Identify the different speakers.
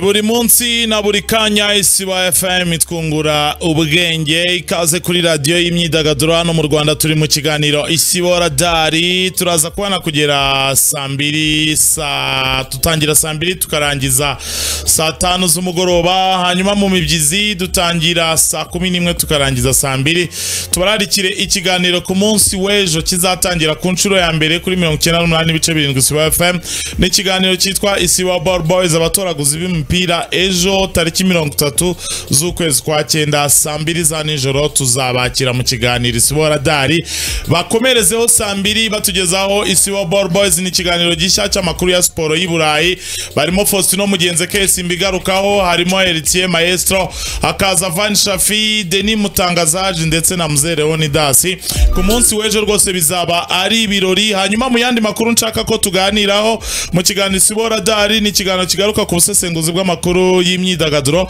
Speaker 1: buri munsi na buri kanya isiba fm itwungura ubwenge ikaze kuri radiyo y'imyidagaduro hano mu rwanda turi mu kiganiro isibo radari turaza kubona kugera saa mbiri saa dutangira saa mbiri tukarangiza saa tanu z'umugoroba hanyuma mu mibyizi dutangira saa kumi n'imwe tukarangiza saa mbiri tubararikire ikiganiro ku munsi w'ejo kizatangira ku nshuro ya mbere kuri mirongo icyenda n'umunani n'ibice birindwi isiba fm ni ikiganiro cyitwa isiba ball boys abatoraguzi b'imipira ejo tariki mirongo itatu z'ukwezi kwa cyenda saa mbiri za nijoro tuzabakira mu kiganiro isibo radari bakomerezeho saa mbiri batugezaho isibo ball boys ni ikiganiro gishya cy'amakuru ya siporo y'i burayi barimo faustino mugenzi kesi mbigarukaho harimo heritier maestro hakaza van shafi deni mutangazaje ndetse na mzereho dasi ku munsi w'ejo rwose bizaba ari ibirori hanyuma mu yandi makuru nshaka ko tuganiraho mu kiganiro isibo radari ni ikiganiro kigaruka ku busesenguzi bw'amakuru y'imyidagaduro